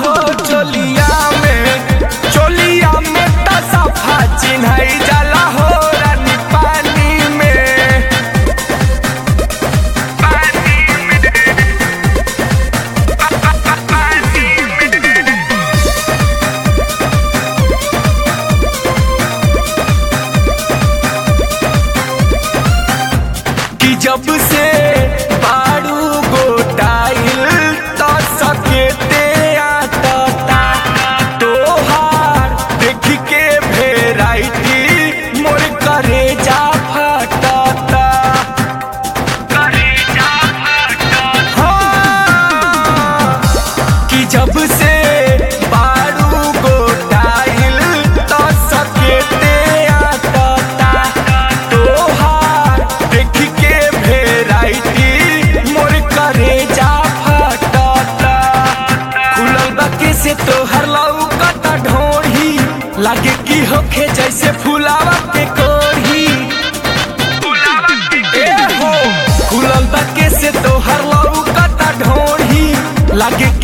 हो चोलिया में चोलिया में त सफा चिन्हई जाला हो रानी पानी में पानी में पानी में कि जब से बारू गोटाइल तो सकेते आटता तोहार देख के भेराइटी मोर करे जा फटता करे जा फटता कि जब से बारू गोटाइल तो सकेते आटता तोहार देख के भेराइटी मोर करे जा फटता खुलल बाकी से तोहर लौकता ढोढ़ी लागे की होखे जैसे फुलावा के कोढ़ी ए हो खुलल बाकी से तोहर लौकता ढोढ़ी लागे